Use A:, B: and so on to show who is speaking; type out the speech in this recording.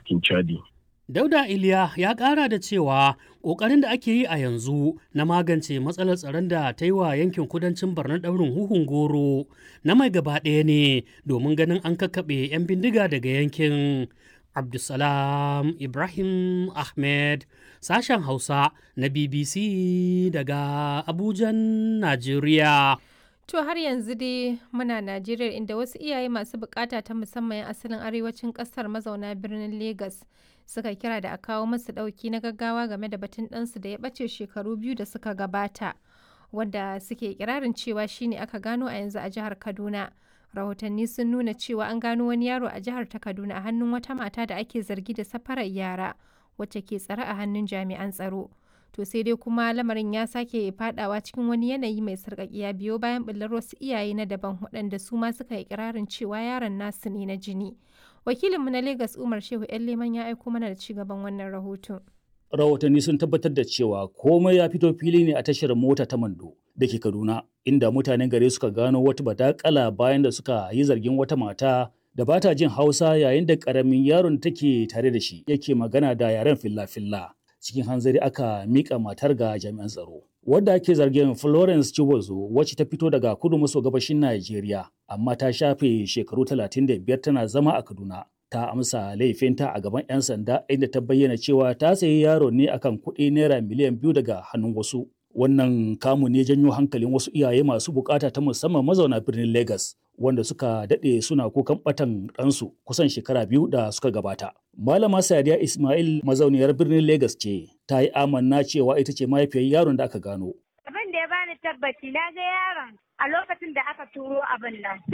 A: tafkin Chadi.
B: Dauda Iliya ya ƙara da cewa ƙoƙarin da ake yi a yanzu na magance matsalar tsaron da ta yi wa yankin kudancin Borno ɗaurin huhun goro na mai gaba ɗaya ne domin ganin an kakkaɓe 'yan bindiga daga yankin. Abdulsalam Ibrahim Ahmed sashen Hausa na BBC daga Abujan, Najeriya.
C: To har yanzu dai muna Najeriya inda wasu iyaye masu bukata ta musamman 'yan asalin arewacin kasar mazauna birnin Legas suka kira da a kawo masu dauki na gaggawa game da batun ɗansu da ya ɓace shekaru biyu da suka gabata wanda suke kirarin cewa shine aka gano a yanzu a jihar Kaduna. Rahotanni sun nuna cewa an gano wani yaro a jihar ta Kaduna a hannun wata mata da ake zargi da safarar yara wacce ke tsare a hannun jami'an tsaro. to sai dai kuma lamarin ya sake fadawa cikin wani yanayi mai sarƙaƙiya biyo bayan ɓullar wasu iyaye na daban waɗanda su ma suka yi kirarin cewa yaron nasu ne na jini wakilinmu na Legas Umar Shehu ‘yan Leman ya aiko mana da cigaban wannan rahoton.
D: Rahotanni sun tabbatar da cewa komai ya fito fili ne a tashar mota ta Mando da ke Kaduna, inda mutanen gari suka gano wata badakala bayan da suka yi zargin wata mata da ba ta jin Hausa yayin da ƙaramin yaron take tare da shi yake magana da yaren filla-filla. cikin hanzari aka mika matar ga jami'an tsaro. Wadda ake zargin Florence Chibozo wacce ta fito daga kudu maso gabashin Najeriya, amma ta shafe shekaru 35 tana zama a Kaduna. Ta amsa laifinta a gaban 'yan sanda inda ta bayyana cewa ta sayi yaro ne akan kuɗi naira miliyan biyu daga hannun wasu. Wannan kamu ne janyo hankalin wasu iyaye masu bukata ta musamman mazauna birnin Legas. wanda suka daɗe suna kukan ɓatan ɗansu kusan shekara biyu da suka gabata. Malama Sadiya Ismail mazauniyar birnin Legas ce, ta yi amanna cewa ita ce mahaifiyar yaron da aka gano.
E: Abin da ya bani tabbaci na ga yaron a lokacin da aka turo abin nan.